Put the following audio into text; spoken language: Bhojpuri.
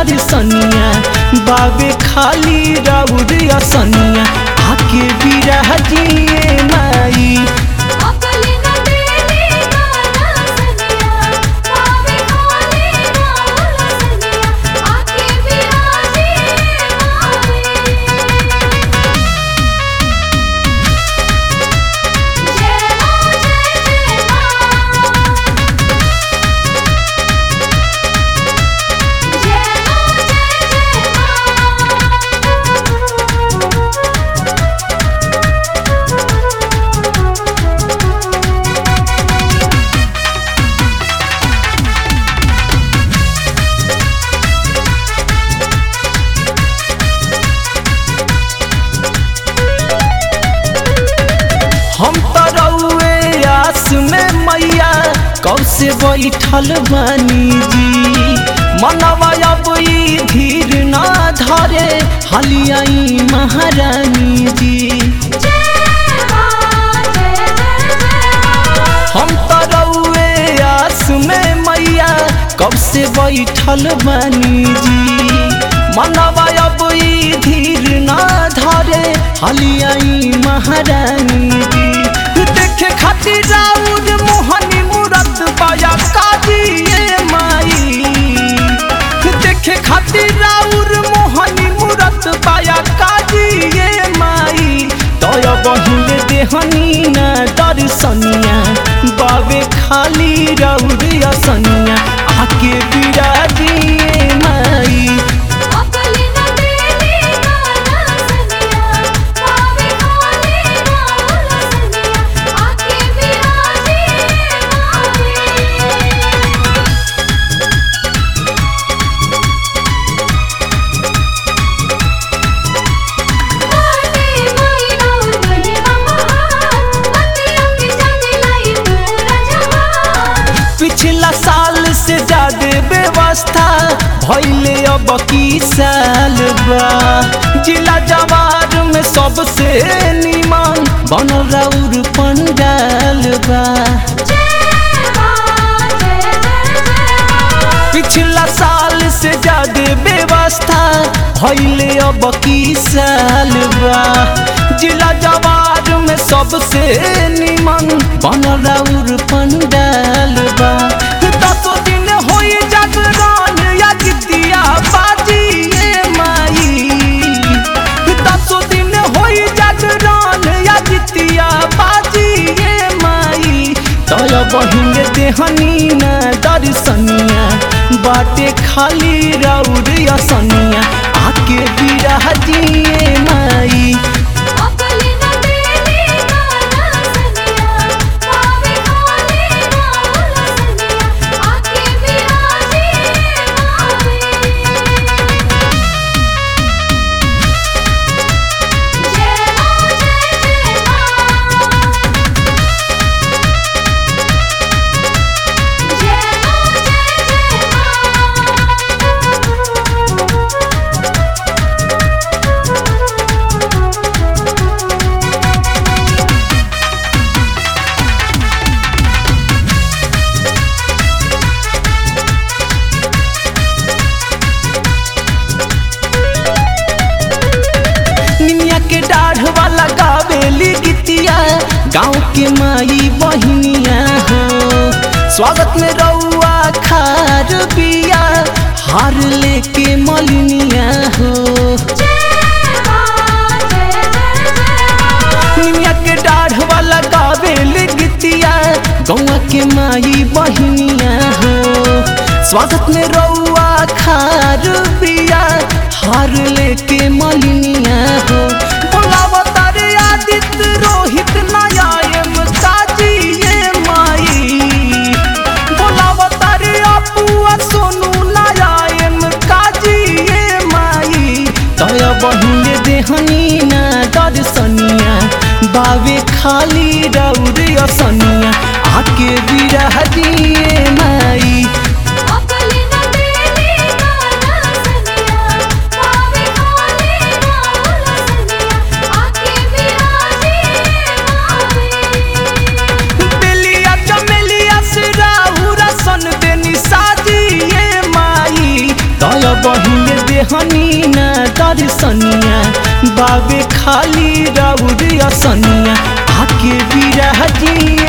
दर्शनिया बाबे खाली राउर असनिया आके बिराजिए माई अकली न देली गाना सनिया पावे खाली राउर सनिया आके बिराजे माई जय मां जय जय मां जय मां जय जय मां हम तो रउए आस में मैया कब से बैठल बानी जी मनवा अब ई धीर ना धरे हलियाई महारानी जी जय मां जय जय जय मां हम तो रउए आस में मैया कब से बैठल बानी जी मनवा अब ई धीर ना धरे हलियाई महारानी जी देखे खातिर राउर मोहनी मूरत पाया काजिए माई देखे खातिर राउर मोहनी मूरत पाया काजिए माई तय बहिल देहनी ना दर्शनिया बाबे खाली राउर असनिया आके बिराजिए माई अकली न देली गाना सनिया पावे खाली राउर सनिया आके बिराजे माई माटी माई राउर गने महान बतिया के जाने लाई पूरा जहान पिछला साल से ज्यादा व्यवस्था भैले अब की साल बा जिला जवार में सबसे निमन बनल राउर पंडाल बा जय मां जय जय जय मां पिछला साल से ज्यादा व्यवस्था भैले अब की साल बा जिला जवार में सबसे निमन बनल राउर पंडाल बा दसो दिन होई जागरण या जितिया बाजिए माई दसो दिन होई जागरण या जितिया बाजिए माई तय बहिन देहनी ना दर्शनिया बाटे खाली राउर असनिया आके बिराजिए माई अकली न देली गाना सनिया पावे खाली राउर सनिया आके बिराजे माई जय मां जय जय मां जय मां जय जय मां निमिया के डाढ़ वाला गावेली गीतिया गाँव के माई बहिनिया हो स्वागत में रउआ खार बिया हार लेके मलिनिया हो जय मां जय जय जय मां निमिया के डाढ़ वाला गावेली गीतिया गौवा के माई बहिनिया हो स्वागत में रउआ खार बिया हार लेके मलिनिया हो बोलावा तारे आदित्य रोहित नयायम काजिए माई बोलावा तारे अपुआ सोनू नयायम काजिए माई तय बहिन देहनी ना दर्शनिया बावे खाली राउर असनिया आके बिराजिए माई अकली न देली गाना सनिया पावे खाली राउर सनिया आके बिराजे माई बेलिया चमेलिया से राहुरा सन देनी साजिए माई तय बहिन बाबे खाली राउर असनिया आके बिरहजी